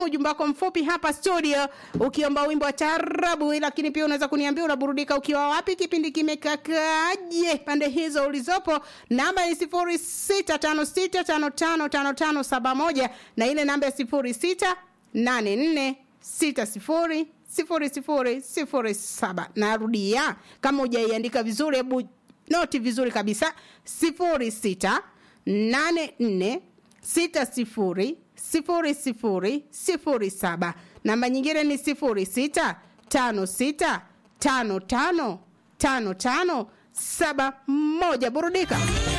ujumbe wako mfupi hapa studio ukiomba wimbo wa taarabu, lakini pia unaweza kuniambia unaburudika ukiwa wapi, kipindi kimekakaaje pande hizo ulizopo. Namba ni sifuri sita tano sita tano tano tano tano saba moja na ile namba ya sifuri sita nane nne sita sifuri sifuri sifuri sifuri saba. Narudia, kama hujaiandika vizuri, hebu noti vizuri kabisa, sifuri sita nane nne sita sifuri sifuri sifuri sifuri saba. Namba nyingine ni sifuri sita tano sita tano tano tano tano saba moja. Burudika.